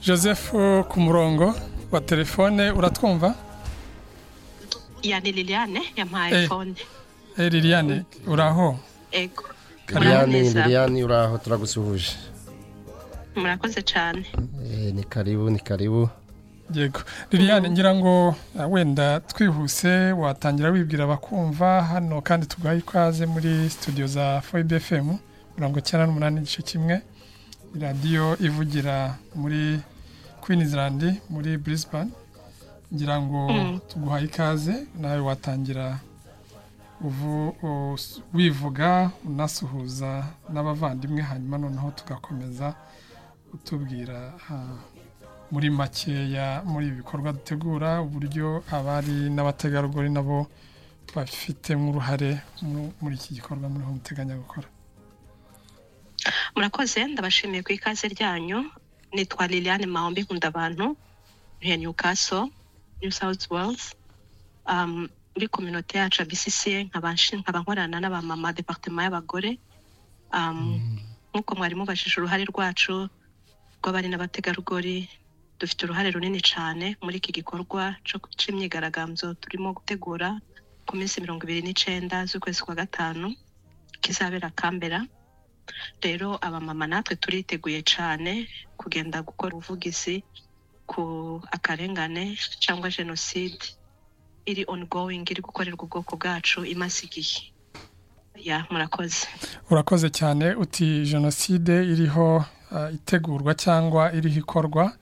joseph ku murongo wa telefone uratwumva yani liliane yampaye Eh. fone Eh, liliane uraho ego liliane Muraho neza. liliane uraho turagusuhuje murakoze cyane Eh, ni karibu ni karibu yego liliane ngira ngo ah, wenda twihuse watangira wibwira abakumva hano kandi tuguhaye ikaze muri studio za foyibe fm mirongo icyenda n'umunani igice kimwe radiyo ivugira muri queensland muri brisbane ngira ngo Mm. tuguhaye ikaze nawe watangira uvu- us- wivuga unasuhuza n'abavandimwe hanyuma noneho tugakomeza utubwira ah, muri makeya muri ibi bikorwa dutegura uburyo abari n'abategarugori nabo bafitemo uruhare mu- muri iki gikorwa muriho muteganya gukora murakoze ndabashimiye ku ikaze ryanyu nitwa liliane mahombi nkunda abantu ntuye newcastle new south wales um, muri kominote yacu ya bcca nkaba nshi- nkaba nkorana n'abamama departema y'abagore um, nk'uko mwari mubajije uruhare rwacu rw'abari n'abategarugori dufite uruhare runini cyane muri iki gikorwa cyo- cy'imyigaragambyo turimo gutegura ku minsi mirongo ibiri n'icyenda z'ukwezi kwa gatanu kizabera kambera rero abamama natwe turiteguye cyane kugenda gukora ubuvugizi ku akarengane cyangwa jenoside iri ongoing iri gukorerwa ubwoko bwacu imaze igihe ya murakoze urakoze cyane uti jenoside iriho ah, itegurwa cyangwa iriho ikorwa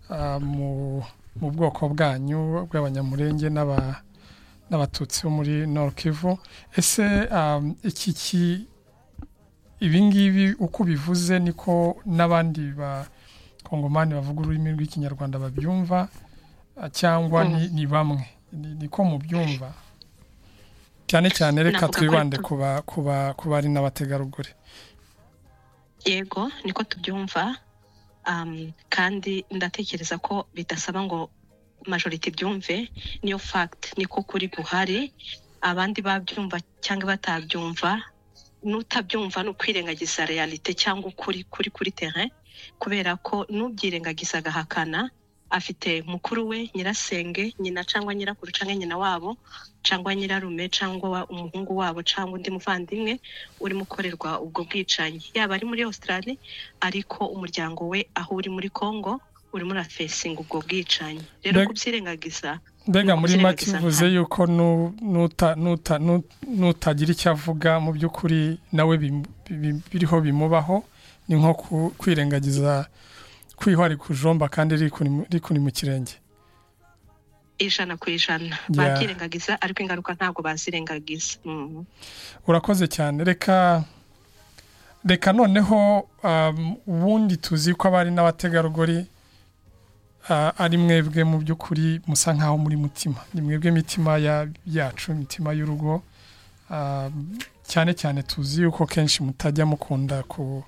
ah, mu- mu bwoko bwanyu bw'abanyamurenge n'aba- n'abatutsi bo muri Nord Kivu ese ah, iki ki- ibi ngibi uko bivuze niko n'abandi bakongomani bavuga ururimi rw'ikinyarwanda babyumva ah, cyangwa ni- ni bamwe Ni- niko mubyumva cyane cyane reka Navuga ko twibande ari tu- kuba kuba kuba ari n'abategarugori yego niko tubyumva um, kandi ndatekereza ko bidasaba ngo majorite ibyumve niyo fact niko kuri guhari abandi babyumva cyangwa batabyumva n'utabyumva ni ukwirengagiza realite cyangwa ukuri kuri kuri terrain kubera ko n'ubyirengagiza agahakana afite mukuru we nyirasenge nyina cyangwa nyirakuru cyangwa nyina wabo cyangwa nyirarume cyangwa wa- umuhungu wabo cyangwa undi muvandimwe urimo ukorerwa ubwo bwicanyi yaba ari muri Australia ariko umuryango we aho uri muri Congo urimo urafesinga ubwo bwicanyi rero Mbega- kubyirengagiza mbega Ni muri make ukuzirengagizanya. bivuze yuko nu- nuta- nuta- nu- nutagira icyo avuga mu by'ukuri nawe bim- bi- biriho bimubaho ni nko ku- kwirengagiza kwihwa rikujomba kandi rikuni rikuni mu kirenge ijana ku ijana babyirengagiza ariko ingaruka ntabwo bazirengagiza Mhm. urakoze cyane reka reka noneho um, ubundi tuzi ko abari n'abategarugori ah, ari mwebwe mu by'ukuri musa nk'aho muri mutima ni mwebwe mitima ya- yacu imitima y'urugo Um, cyane cyane tuzi yuko kenshi mutajya mukunda ku-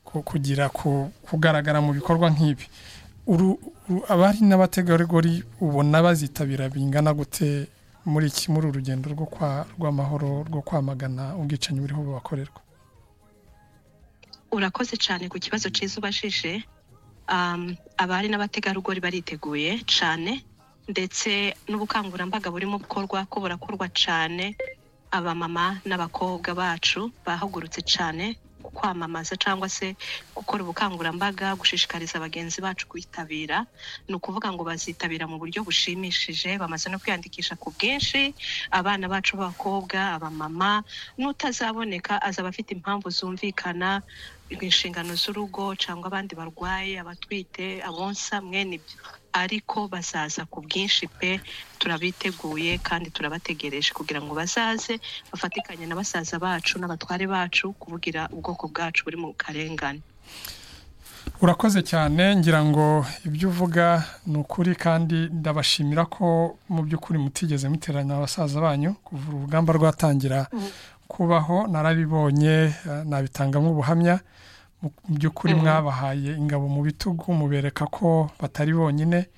ku- kugira ku- kugaragara mu bikorwa nk'ibi Uru- u- abari n'abategarugori ubona bazitabira bingana gute muri iki muri uru rugendo rwo kwa rw'amahoro rwo kwamagana ubwicanyi buriho bubakorerwa urakoze cyane ku kibazo cyiza ubajije Um, abari n'abategarugori bariteguye cyane ndetse n'ubukangurambaga burimo gukorwa ko burakorwa cyane abamama n'abakobwa bacu bahagurutse cyane ku kwamamaza cyangwa se gukora ubukangurambaga gushishikariza bagenzi bacu kwitabira ni ukuvuga ngo bazitabira mu buryo bushimishije bamaze no kwiyandikisha ku bwinshi abana bacu b'abakobwa abamama n'utazaboneka azaba afite impamvu zumvikana inshingano z'urugo cyangwa abandi barwaye abatwite abonsa mwene ibyo ariko bazaza ku bwinshi pe turabiteguye kandi turabategereje kugira ngo bazaze bafatikanye na basaza bacu n'abatware bacu kuvugira ubwoko bwacu buri mu karengane urakoze cyane ngira ngo ibyo uvuga ni ukuri kandi ndabashimira ko mu by'ukuri mutigeze muteranya abasaza banyu kuva urugamba rwatangira kubaho narabibonye eh, nabitangamo ubuhamya mu mu by'ukuri mwabahaye ingabo mu bitugu mubereka ko batari bonyine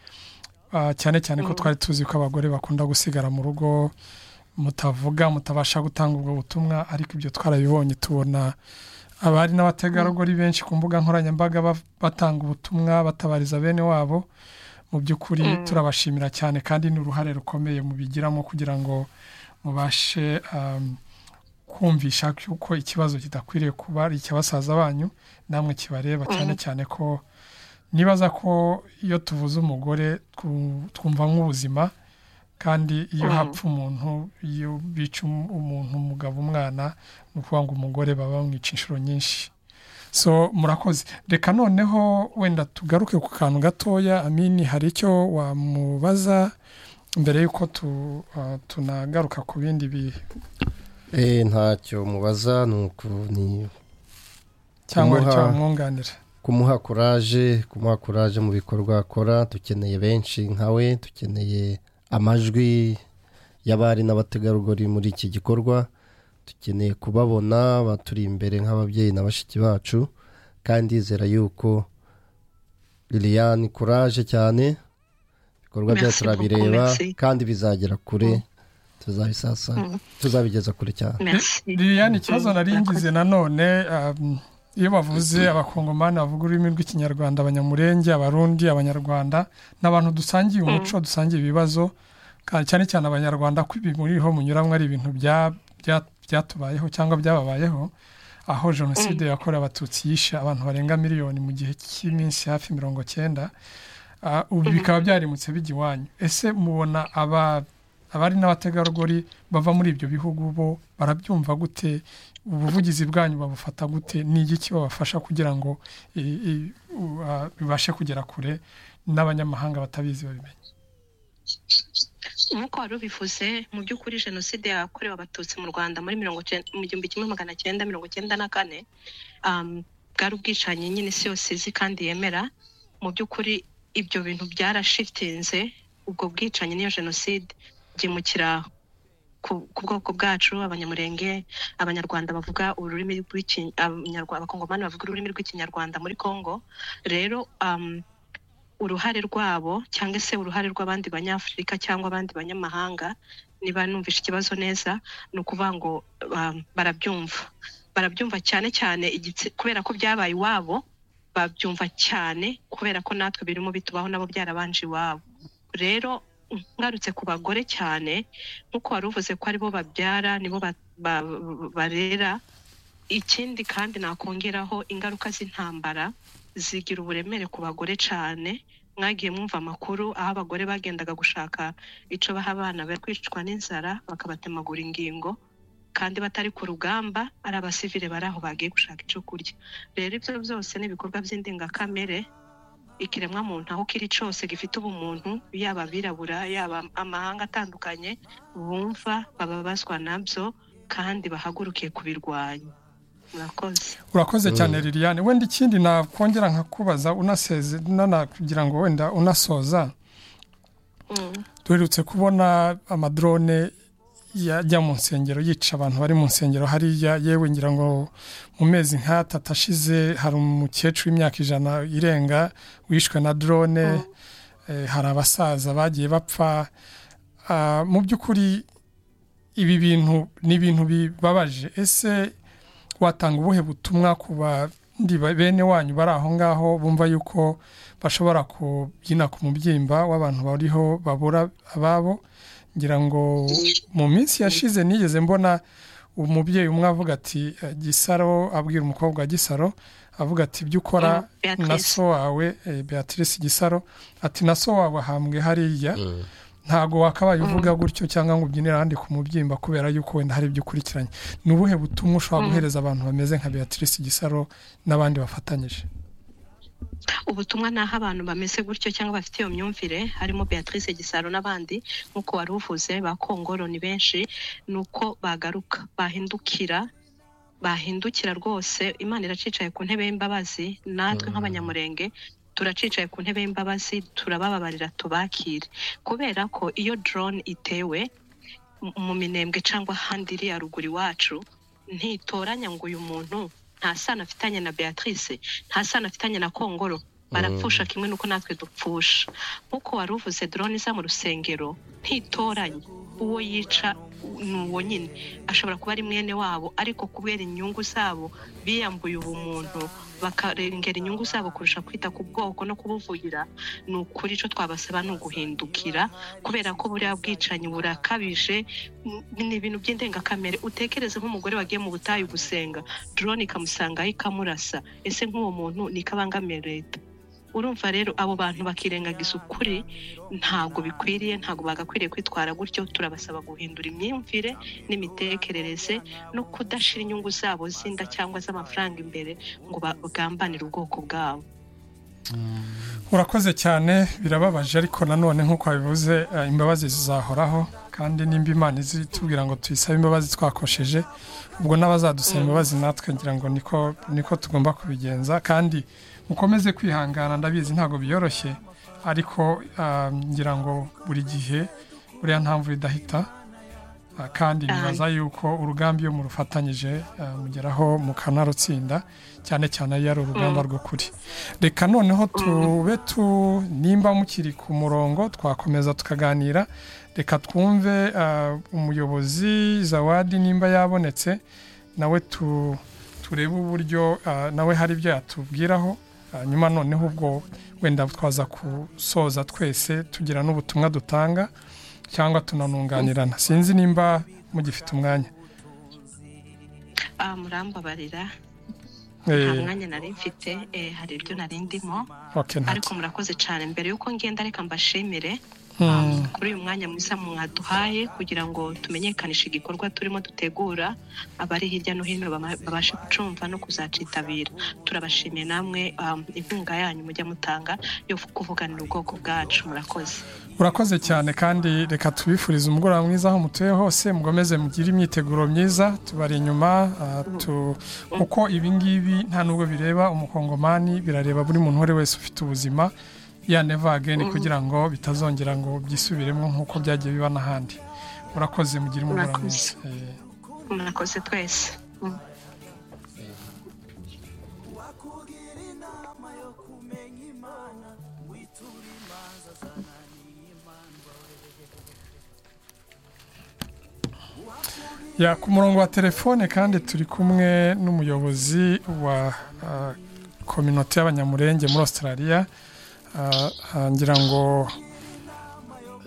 Ah, cyane cyane ko twari tuzi ko abagore bakunda gusigara mu rugo mutavuga mutabasha gutanga ubwo butumwa ariko ibyo twarabibonye tubona abari n'abategarugori benshi ku mbuga nkoranyambaga ba- batanga ubutumwa batabariza bene wabo mu by'ukuri turabashimira cyane kandi ni uruhare rukomeye mubigiramo kugira ngo mubashe um, kumvisha yuko ikibazo kidakwiriye kuba ari icy'abasaza banyu namwe kibareba cyane cyane ko nibaza ko iyo tuvuze umugore twu- twumva nk'ubuzima kandi iyo hapfa umuntu iyo bica um- umuntu umugabo umwana ni ukuvuga ngo umugore baba bamwica inshuro nyinshi so murakoze reka noneho wenda tugaruke ku kantu gatoya amini hari icyo wamubaza mbere y'uko tu- ah, tunagaruka ku bindi bihe Eh, ntacyo mubaza ni uku- ni cyangwa hari icyo Kumuha- wamwunganira kumuha kuraje kumuha kuraje mu bikorwa akora dukeneye benshi nkawe dukeneye amajwi y'abari n'abategarugori muri iki gikorwa dukeneye kubabona baturi imbere nk'ababyeyi na bashiki bacu kandi ndizera yuko liliane kuraje cyane ibikorwa Merci byacu turabireba beaucoup, merci. kandi bizagera kure tuzabisasa tuzabigeza kure cyane merci liliane ikibazo Mm, nari ngize nanone um, iyo bavuze abakongomani bavuga ururimi rw'ikinyarwanda abanyamurenge abarundi abanyarwanda ni abantu dusangiye umuco dusangiye ibibazo ka- cyane cyane abanyarwanda ko ibi muriho munyuramo ari ibintu bya- bya- byatubayeho cyangwa byababayeho aho jenoside yakorewe abatutsi yishe abantu barenga miliyoni mu gihe cy'iminsi hafi mirongo cyenda Ah, ubu bikaba byarimutse bijya iwanyu ese mubona aba abari n'abategarugori bava muri ibyo bihugu bo barabyumva gute ubuvugizi bwanyu babufata gute ni igiki babafasha kugira ngo i- i- u- ah, bibashe kugera kure n'abanyamahanga batabizi babimenye nk'uko wari ubivuze mu by'ukuri jenoside yakorewe abatutsi mu rwanda muri mirongo cyenda mu gihumbi kimwe magana cyenda mirongo cyenda na kane um, bwari ubwicanyi nyine isi yose izi kandi yemera mu by'ukuri ibyo bintu byarashitinze ubwo bwicanyi n'iyo jenoside byimukira ku ku bwoko bwacu abanyamurenge abanyarwanda bavuga ururimi rw'iki- Abanyarwa- abakongomani bavuga ururimi rw'ikinyarwanda muri congo rero um, uruhare rwabo cyangwa se uruhare rw'abandi banyafurika cyangwa abandi banyamahanga niba numvishe ikibazo neza ni ukuvuga ngo um, barabyumva barabyumva cyane cyane igitsi- kubera ko byabaye iwabo babyumva cyane kubera ko natwe birimo bitubaho nabo byarabanje iwabo rero ngarutse ku bagore cyane nk'uko wari uvuze ko aribo babyara nibo ba- ba- barera ikindi kandi nakongeraho ingaruka z'intambara zigira uburemere ku bagore cyane mwagiye mwumva amakuru aho abagore bagendaga gushaka icyo baha abana bari kwicwa n'inzara bakabatemagura ingingo kandi batari ku rugamba ari abasivile bari aho bagiye gushaka icyo kurya rero ibyo byose ni ibikorwa by'indengakamere ikiremwa muntu aho kiri cyose gifite ubumuntu yaba abirabura yaba amahanga atandukanye bumva bababazwa nabyo kandi bahagurukiye kubirwanya murakoze urakoze cyane liliane wenda ikindi nakongera nkakubaza unaseze nana- kugira ngo wenda unasoza Mm. duherutse kubona amadrone yajya mu nsengero yica abantu bari mu nsengero hariya yewe ngira ngo mu mezi nk'atatu ashize hari umukecuru w'imyaka ijana irenga wishwe na drone eh, hari abasaza bagiye bapfa Ah, mu by'ukuri ibi bintu ni ibintu bibabaje ese watanga ubuhe butumwa ku bandi ba- bene wanyu bari aho ngaho bumva yuko bashobora kubyina ku mubyimba w'abantu bariho babura ababo ngira ngo mu minsi yashize nigeze mbona umubyeyi umwe avuga ati eh, gisaro abwira umukobwa wa gisaro avuga ati ibyo ukora Mm, Beatrice. na so wawe eh, beatrice gisaro ati na so wawe ahambwe hariya ntabwo wakabaye uvuga gutyo cyangwa ngo ubyinire ahandi ku mubyimba kubera yuko wenda hari ibyo ukurikiranye ni ubuhe butumwa ushobora guhereza abantu bameze nka beatrice gisaro n'abandi bafatanyije ubutumwa ni aho abantu bameze gutyo cyangwa bafite iyo myumvire harimo beatrice gisaro n'abandi nk'uko wari uvuze ba kongoro ni benshi ni uko bagaruka bahindukira bahindukira rwose imana iracicaye ku ntebe y'imbabazi natwe nk'abanyamurenge turacicaye ku ntebe y'imbabazi turabababarira tubakire kubera ko iyo drone itewe mu- mu minembwe cyangwa ahandi iri haruguru iwacu ntitoranya ngo uyu muntu nta sano afitanye na beatrice nta sano afitanye na kongoro barapfusha kimwe n'uko natwe dupfusha nk'uko wari uvuze drone iza mu rusengero ntitoranye uwo yica ni uwo nyine ashobora kuba ari mwene wabo ariko kubera inyungu zabo biyambuye ubumuntu bakarengera inyungu zabo kurusha kwita ku bwoko no kubuvugira ni ukuri icyo twabasaba ni uguhindukira kubera ko buriya bwicanyi burakabije ni ibintu by'indengakamere utekereze nk'umugore wagiye mu butayu gusenga dorone ikamusangaho ikamurasa ese nk'uwo muntu ni ikabangamiye leta urumva rero abo bantu bakirengagiza ukuri ntabwo bikwiriye ntabwo bagakwiriye kwitwara gutyo turabasaba guhindura imyumvire n'imitekerereze no kudashyira inyungu zabo z'inda cyangwa z'amafaranga imbere ngo bagambanire ubwoko bwabo urakoze cyane birababaje ariko nanone nk'uko wabivuze eh, imbabazi zizahoraho kandi nimba imana izitubwira ngo tuyisabe imbabazi twakosheje ubwo n'abazadusaba imbabazi natwe ngira ngo niko niko tugomba kubigenza kandi mukomeze kwihangana ndabizi ntabwo byoroshye ariko ah, ngira ngo buri gihe buriya nta mvura idahita Ah, kandi nibaza yuko urugamba iyo murufatanyije ah, mugeraho mukanarutsinda cyane cyane iyo ari urugamba rw'ukuri reka noneho tube tu nimba mukiri ku murongo twakomeza tukaganira reka twumve ah, umuyobozi zawadi nimba yabonetse nawe tu turebe uburyo ah, nawe hari ibyo yatubwiraho Ah, nyuma noneho ubwo wenda twaza gusoza twese tugira n'ubutumwa dutanga cyangwa tunanunganirana sinzi nimba mugifite umwanya Ah, murambabarira nta Eh, mwanya nari mfite eh, hari ibyo nari ndimo okay, nta ariko murakoze cyane mbere y'uko ngenda reka mbashimire Mm. kuri uyu mwanya mwiza mwaduhaye kugira ngo tumenyekanishe igikorwa turimo dutegura abari hirya no hino bama- babashe gucumva no kuzacitabira turabashimiye namwe um, inkunga yanyu mujya mutanga yo kuvuganira ubwoko bwacu murakoze urakoze cyane kandi reka tubifurize umugoroba mwiza aho mutuye hose mukomeze mugire imyiteguro myiza tubari inyuma ah, tu- kuko ibi ngibi nta nubwo bireba umukongomani birareba buri muntu uwo ari wese ufite ubuzima ya neva ageni kugira ngo bitazongera ngo byisubiremo nk'uko byagiye biba n'ahandi murakoze mugire umugoroba mwiza Eh, murakoze twese Mm. ya ku murongo wa telefone kandi turi kumwe n'umuyobozi wa ah, kominote y'abanyamurenge muri australia Ah, ah, ngira ngo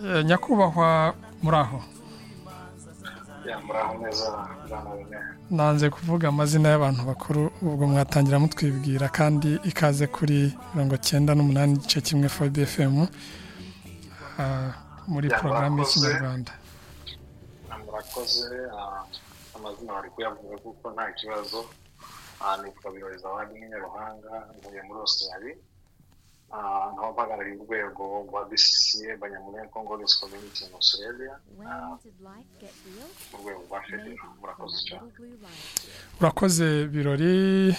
eh, nyakubahwa muri aho ya muraho neza muraho neza nanze kuvuga amazina y'abantu bakuru ubwo mwatangira mutwibwira kandi ikaze kuri mirongo cyenda n'umunani igice kimwe fobe efemu muri Ya, porogaramu murakoze. y'ikinyarwanda Ah, murakoze ah, amazina bari kuyavuga kuko nta kibazo Ah, nitwa birori zawadi n'inyaruhanga ntuye muri australia Ah, nkaba mpagarariye urwego rwa bcca banyamurenge congo risk community in australia Ah, mu rwego rwa federa murakoze cyane urakoze birori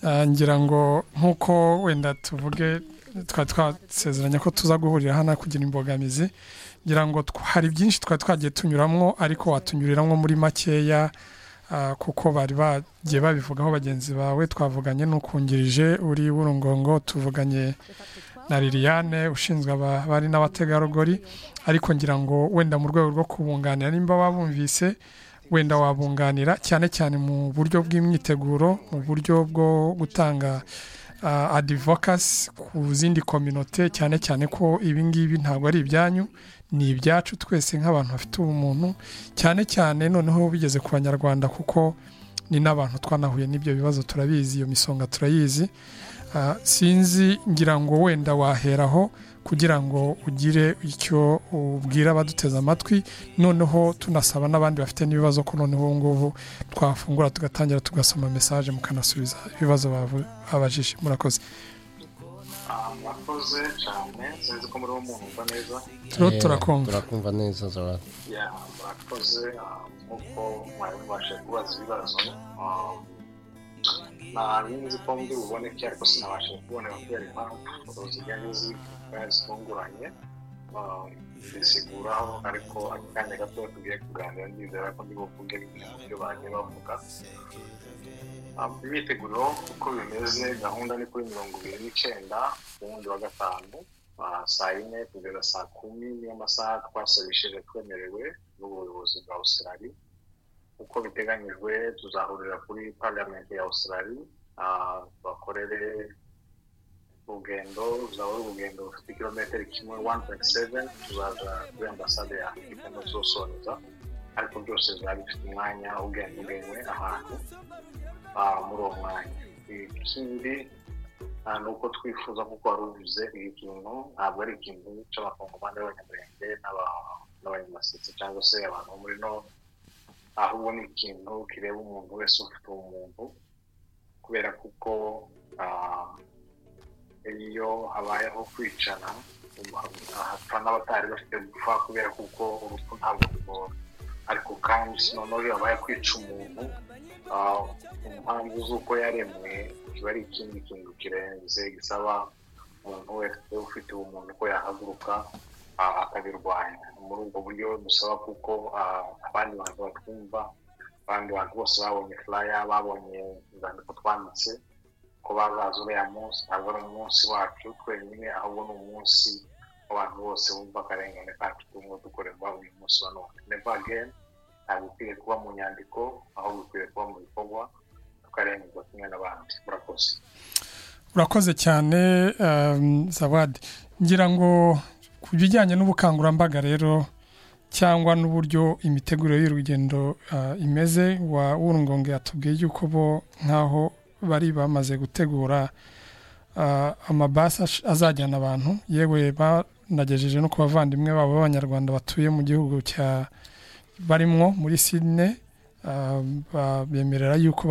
Ah, ngira ngo nk'uko wenda tuvuge twari twasezeranya ko tuza guhurira hano kugira imbogamizi ngira ngo tw- hari byinshi twari twagiye tunyuramwo ariko watunyuriramwo muri makeya ah, kuko bari bagiye babivugaho bagenzi bawe twavuganye n'ukungirije uri w'urungongo tuvuganye na liliane ushinzwe abari n'abategarugori ariko ngira ngo wenda mu rwego rwo kubunganira nimba wabumvise wenda wabunganira cyane cyane mu buryo bw'imyiteguro mu buryo bwo gutanga uh, adivokasi ku zindi kominote cyane cyane ko ibi ngibi ntabwo ari ibyanyu ni ibyacu twese nk'abantu bafite ubumuntu cyane cyane noneho bigeze ku banyarwanda kuko ni n'abantu twanahuye n'ibyo bibazo turabizi iyo misonga turayizi Ah, sinzi ngira ngo wenda waheraho kugira ngo ugire icyo ubwira abaduteze amatwi noneho tunasaba n'abandi bafite n'ibibazo ko noneho ubu ngubu twafungura tugatangira tugasoma mesaje mukanasubiza ibibazo bavu- babajije murakoze Ah, murakoze cyane sinzi ko muriho mwumva neza turiho Eh, turakumva turakumva neza zawadi ya murakoze ah, nk'uko mwari mubashije kubaza ibibazo Ah, ntabwo nzi ko ndi buboneke ariko sinabashije kubona kubera impamvu zijyanye z'ibikoresho zitunguranye Ah, nzisiguraho ariko akanya gato tugiye kuganira ndizera ko ndi buvuge bimwe mu byo bagiye bavuga Ah, imyiteguro uko bimeze gahunda ni kuri mirongo ibiri n'icyenda ku wundi wa gatanu ah, saa yine kugeza saa kumi niyo masaha twasabishije twemerewe n'ubuyobozi bwa Australia uko biteganyijwe tuzahurira kuri parliament ya Australia bakorere urugendo ruzaba ari urugendo rufite kilometero kimwe wani poyinti seveni tuzaza kuri ambasade ya afurika tuzosoreza ariko byose bizaba bifite umwanya ugenwe ahantu muri uwo mwanya ikindi ni uko twifuza kuko wari uvuze iyi kintu ntabwo ari ikintu cy'abakongomani b'abanyamurenge n'abanyamasetse cyangwa se abantu bo muri no ahubwo ni ikintu kireba umuntu wese ufite umuntu kubera kuko iyo habayeho kwicana hapfa n'abatari bafite gupfa kubera kuko urupfu ntabwo rugora ariko kandi noneho iyo habaye kwica umuntu impamvu z'uko yaremwe kiba ari ikindi kintu kirenze gisaba umuntu wese ufite ubumuntu ko yahaguruka akabirwanya muri ubwo buryo dusaba kuko abandi bantu batwumva abandi bantu bose babonye furaya babonye inzandiko twanditse ko bazaza uriya munsi ntabwo ari umunsi wacu twenyine ahubwo ni umunsi abantu bose bumva akarengane kacu turimo dukorerwa uyu munsi wa none neva ageni ntabwo ukwiye kuba mu nyandiko ahubwo ukwiye kuba mu bikorwa tukarengerwa kimwe n'abandi murakoze urakoze cyane zawadi ngira ngo ku bijyanye n'ubukangurambaga rero cyangwa n'uburyo imiteguro y'urugendo imeze wa wurungongo yatubwiye yuko bo nk'aho bari bamaze gutegura amabasi azajyana abantu yewe banagejeje no ku bavandimwe babo b'abanyarwanda batuye mu gihugu cya barimwo muri sine bemerera yuko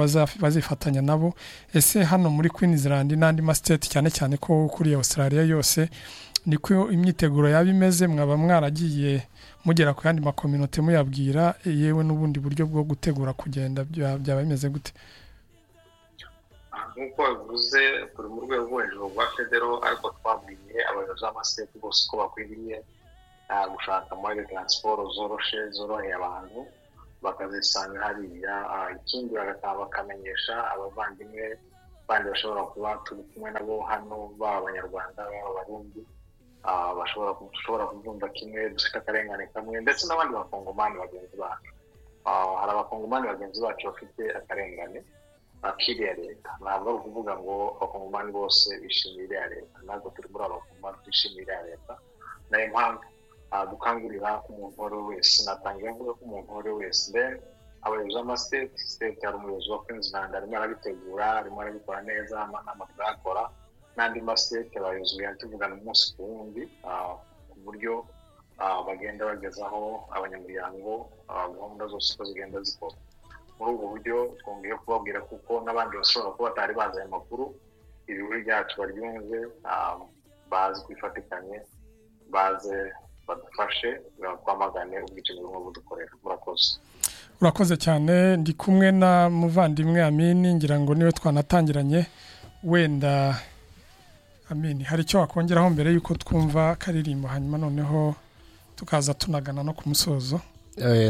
bazifatanya nabo ese hano muri Queensland n'andi masiteti cyane cyane ko kuri Australia yose niko imyiteguro yaba imeze mwaba mwaragiye mugera ku yandi makominote muyabwira yewe n'ubundi buryo bwo gutegura kugenda byaba bimeze gute nk'uko bivuze turi mu rwego rwo hejuru rwa federo ariko twabwiye abayobozi b'amasiteti bose ko bakwiriye gushaka muri taransiporo zoroshe zoroheye abantu bakazisanga hariya ikindi bakamenyesha abavandimwe bandi bashobora kuba turi kumwe nabo hano baba abanyarwanda baba abarundi bashobora dushobora kubyumva kimwe dufite akarengane kamwe ndetse n'abandi bakongomani bagenzi bacu hari abakongomani bagenzi bacu bafite akarengane akiriya leta ntabwo ari ukuvuga ngo abakongomani bose bishimiye iriya leta ntabwo turi muri abakongomani twishimiye iriya leta nayo mpamvu gukangurira umuntu uwo ari we wese natangira mvuga ko umuntu uwo ari we wese abayobozi b'amasiteti siteti hari umuyobozi wa kwinzinanga arimo arabitegura arimo arabikora neza amanama tuyakora n'andi masiteti abayobozi tuvugana umunsi ku wundi ku buryo bagenda bagezaho abanyamuryango gahunda zose uko zigenda zikora muri ubwo buryo twongeye kubabwira kuko n'abandi bashobora kuba batari bazi aya makuru ibihugu byacu baryumve bazi kwifatikanye baze badufashe twamagane ubwicanyi bumwe budukorera murakoze urakoze cyane ndi kumwe na muvandimwe amini ngira ngo niwe twanatangiranye wenda amini hari icyo wakongeraho mbere y'uko twumva akaririmbo hanyuma noneho tukaza tunagana no ku musozo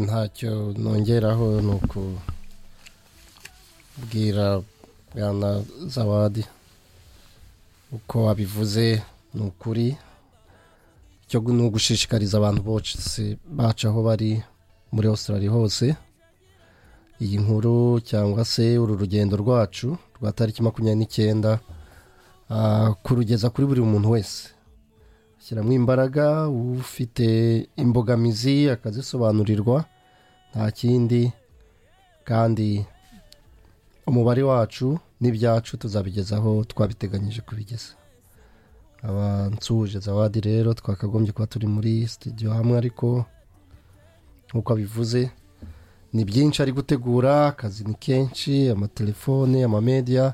ntacyo nongeraho ni ukubwira bwana zawadi uko wabivuze ni ukuri cyo ni ugushishikariza abantu bose baca aho bari muri Australia hose iyi nkuru cyangwa se uru rugendo rwacu rwa tariki makumyabiri n'icyenda kurugeza kuri buri muntu wese ashyiramo imbaraga ufite imbogamizi akazisobanurirwa nta kindi kandi umubare wacu n'ibyacu tuzabigezaho twabiteganyije kubigeza abansuhuje zawadi rero twakagombye kuba turi muri sitidiyo hamwe ariko nk'uko abivuze ni byinshi ari gutegura akazi ni kenshi amatelefone amamediya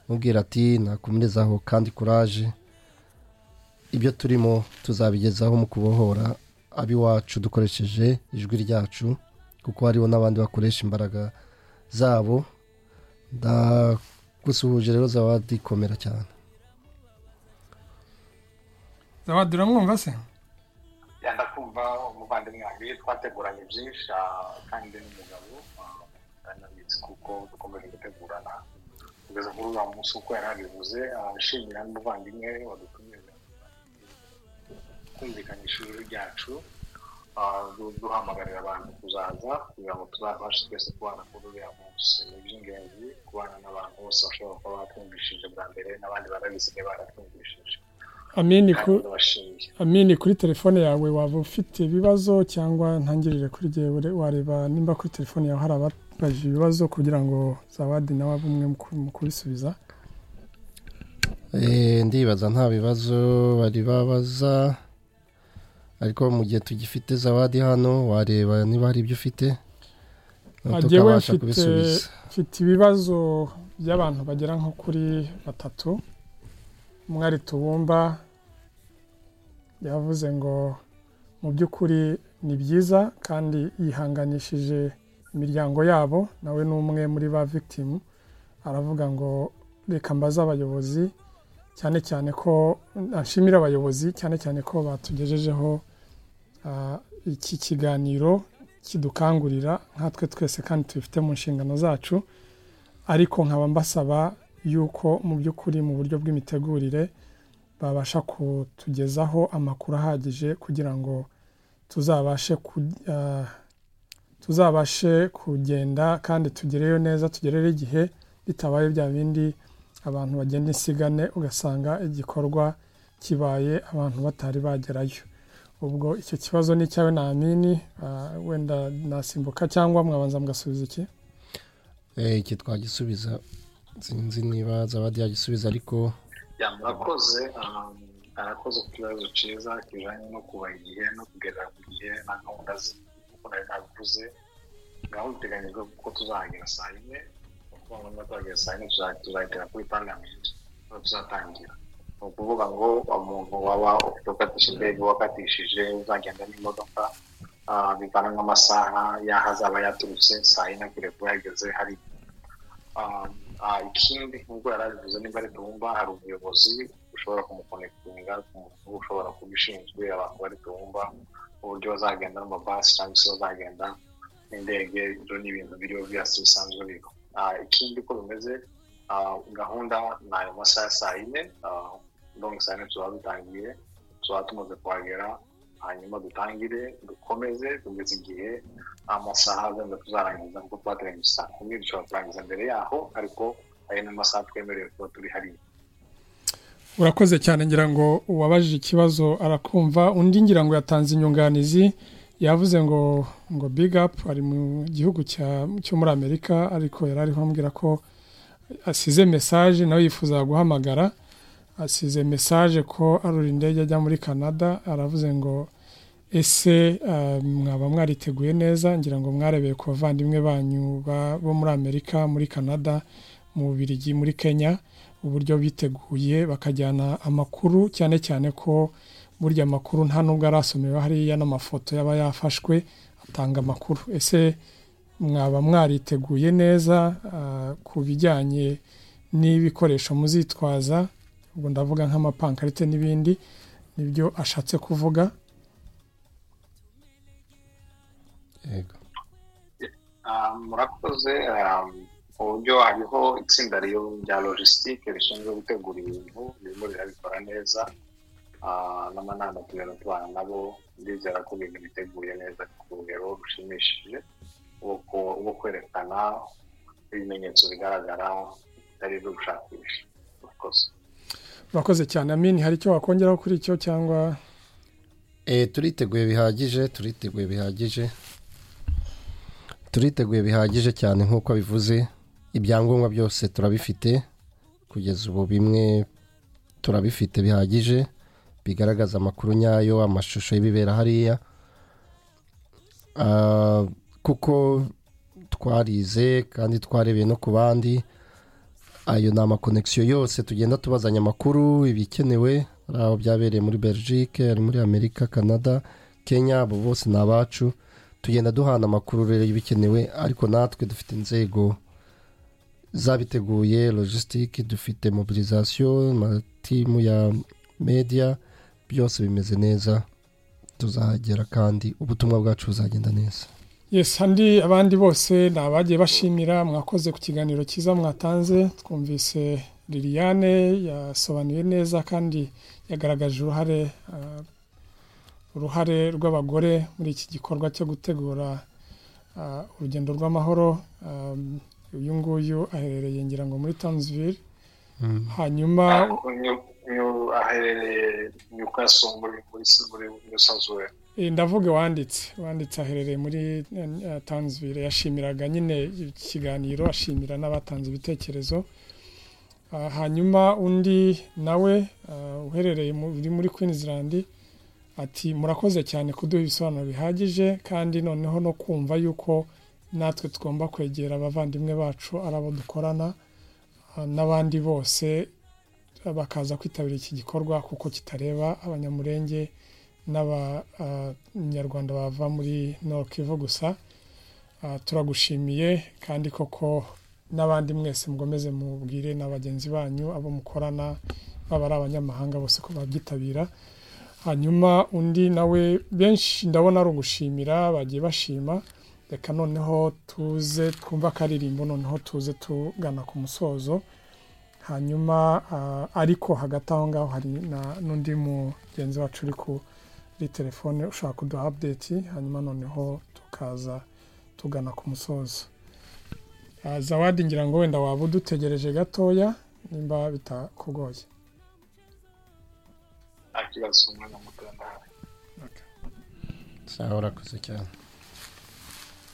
mubwira ati nakomerezaho kandi kuraje ibyo turimo tuzabigezaho mu kubohora abiwacu dukoresheje ijwi ryacu kuko hariho n'abandi bakoresha imbaraga zabo ndagusuhuje rero zawadi komera cyane zawadi uramwumva se ndakumva umuvandimwe wanjye twateguranye byinshi kandi n'umugabo anabitse kuko dukomeje gutegurana kugeza kuri uriya munsi uko yari abivuze ashimira n'umuvandimwe wadutumije kumvikanisha ijwi ryacu duhamagarira abantu kuzaza kugira ngo tuzabashe twese kubana kuri uriya munsi ni iby'ingenzi kubana n'abantu bose bashobora kuba batwumvishije bwa mbere n'abandi barabisigaye baratwumvishije amini ku kandi ndabashimiye amini kuri telefone yawe waba ufite ibibazo cyangwa ntangirire kuri gewe wareba nimba kuri telefone yawe hari ababaje ibibazo kugira ngo zawadi nawe abe umwe mu ku- mu kubisubiza Eh, ndibaza nta bibazo bari babaza ariko mu gihe tugifite zawadi hano wareba niba hari ibyo ufite Ah, jyewe tukabasha mfite- kubisubiza mfite ibibazo by'abantu bagera nko kuri batatu umwe ari tubumba yavuze ngo mu by'ukuri ni byiza kandi yihanganishije imiryango yabo nawe ni umwe muri ba victim aravuga ngo reka mbaze abayobozi cyane cyane ko ashimira abayobozi cyane cyane ko batugejejeho ah, iki kiganiro kidukangurira nkatwe twese kandi tubifite mu nshingano zacu ariko nkaba mbasaba yuko mu by'ukuri mu buryo bw'imitegurire babasha kutugezaho amakuru ahagije kugira ngo tuzabashe ku, ah, tuzabashe kugenda kandi tugereyo neza tugereyo igihe bitabaye bya bindi abantu bagenda insigane ugasanga igikorwa kibaye abantu batari bagerayo ubwo icyo kibazo ni icyawe na amini ah, wenda nasimbuka cyangwa mwabanza mugasubiza iki Eh, iki twagisubiza sinzi niba zawadi yagisubiza ariko Ya, murakoze um, arakoze ku kibazo cyiza kijyanye no kuba igihe no kugerera ku gihe na gahunda kuko nari nabivuze gahunda iteganyijwe kuko tuzahagera saa yine kuko ngombwa tuhagera saa yine tuza- tuzagera kuri parliament aho tuzatangira ni ukuvuga ngo umuntu waba ufite ukatishije ibyo wakatishije uzagenda n'imodoka ah, bivana nk'amasaha y'aho azaba yaturutse saa yine kure kuba yageze hari Um, ah, ikindi nk'uko yari abivuze nimba ari tubumba hari umuyobozi ushobora kumukonekitinga ku muntu ushobora kubishinzwe abantu bari tubumba uburyo bazagenda n'amabasi cyangwa se bazagenda n'indege ibyo ni ibintu biriho byasi bisanzwe biriho Ah, ikindi uko bimeze ah, gahunda ni ayo masaha ya saa yine ah, donc saa yine tuzaba dutangiye tuzaba tumaze kuhagera hanyuma dutangire dukomeze kugeza igihe amasaha wenda tuzarangiza kuko twateganyije saa kumi dushobora kurangiza mbere yaho ariko ayo ni amasaha twemerewe kuba turi hariya urakoze cyane ngira ngo uwabajije ikibazo arakumva undi ngira ngo yatanze inyunganizi yavuze ngo ngo big up ari mu gihugu cya- cyo muri amerika ariko yari ariho ambwira ko asize mesaje nawe yifuza guhamagara asize mesaje ko arura indege ajya muri canada aravuze ngo ese ah, mwaba mwariteguye neza ngira ngo mwarebeye ku bavandimwe banyu ba- bo muri amerika muri canada mu bubirigi muri kenya uburyo biteguye bakajyana amakuru cyane cyane ko burya amakuru nta nubwo arasomewe hariya n'amafoto yaba yafashwe atanga amakuru ese mwaba mwariteguye neza ah, ku bijyanye n'ibikoresho muzitwaza ubwo ndavuga nk'amapankarite n'ibindi nibyo ashatse kuvuga yego Ah, murakoze ah, uburyo hariho itsinda riyo- rya logisitike rishinzwe gutegura ibintu ririmo rirabikora neza Ah, n'amanama tugenda tubana nabo ndizera ko ibintu biteguye neza ku rugero rushimishije rwo ku- rwo kwerekana ibimenyetso bigaragara bitari ibyo gushakisha murakoze urakoze cyane amini hari icyo wakongeraho kuri icyo cyangwa Eh, turiteguye bihagije turiteguye bihagije turiteguye bihagije cyane nk'uko bivuze ibyangombwa byose turabifite kugeza ubu bimwe turabifite bihagije bigaragaza amakuru nyayo amashusho y'ibibera hariya Ah, kuko twarize kandi twarebeye no ku bandi ayo ni amakonegisiyo yose tugenda tubazanya amakuru ibikenewe hari aho byabereye muri belgique hari muri amerika canada kenya abo bose ni abacu tugenda duhana amakuru rero y'ibikenewe ariko natwe dufite inzego zabiteguye logisitike dufite mobilisation amatimu ya media byose bimeze neza tuzahagera kandi ubutumwa bwacu buzagenda neza Yes, andi abandi bose ni abagiye bashimira mwakoze ku kiganiro cyiza mwatanze twumvise Liliane yasobanuye neza kandi yagaragaje uruhare ah, uruhare rw'abagore muri iki gikorwa cyo gutegura urugendo rw'amahoro uyu nguyu aherereye ngira ngo muri tanzvire hanyuma aherereye nyukaso muri muri ndavuga wanditse wanditse aherereye muri tanzvire yashimiraga nyine ikiganiro ashimira n'abatanze ibitekerezo hanyuma undi nawe uherereye muri Queensland ati murakoze cyane kuduha ibisobanuro bihagije kandi noneho no kumva yuko natwe tugomba kwegera abavandimwe bacu ari abo dukorana n'abandi bose bakaza kwitabira iki gikorwa kuko kitareba abanyamurenge n'abanyarwanda bava muri Kivu gusa turagushimiye kandi koko n'abandi mwese mukomeze mubwire na bagenzi banyu abo mukorana baba ari abanyamahanga bose ko babyitabira hanyuma undi nawe benshi ndabona ari ugushimira bagiye bashima reka noneho tuze twumva akaririmbo noneho tuze tugana ku musozo hanyuma ariko hagati aho ngaho hari n'undi mugenzi wacu uri kuri telefone ushaka kuduha update hanyuma noneho tukaza tugana ku musozo zawadi ngira ngo wenda waba udutegereje gatoya nimba bitakugoye nta kibazo umwana muto ndahari sawa urakoze cyane